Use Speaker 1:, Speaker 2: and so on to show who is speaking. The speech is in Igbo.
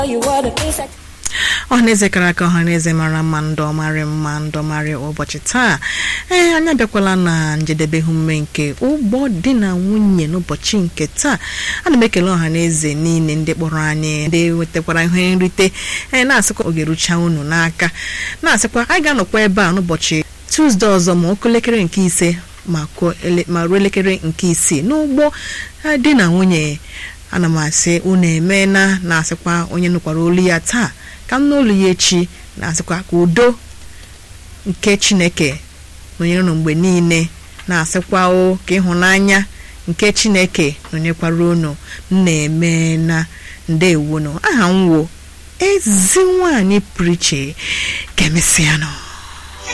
Speaker 1: ọhaneze kara aka ọhaneze mara mma ndọmarị mma ndọmarị ụbọchị taa ee anyị abịakwala na njedebe ihe omume nke ụgbọ di na nwunye n'ụbọchị nke taa ana m ekele ọhaneze niile ndị kpọrọ anyị ndị wetakwara ihe nrite ee na-asịkwa oge rucha unu n'aka na-asịkwa anyị ga-anọkwa ebe a n'ụbọchị tuzdee ọzọ ma ọkụ elekere nke ise ma ruo elekere nke isii n'ụgbọ di na nwunye ana m asị unu emeela na-asịkwa onye nụkwara olu ya taa ka m n'olu ya echi na-asịkwa ka udo nke chineke nọnyere unu mgbe niile na-asịkwa o ka ịhụnanya nke chineke nọnyekwara unu na-eme na ndewonu aha m wo ezi nwanyị pụrụ iche ka emesịa nọ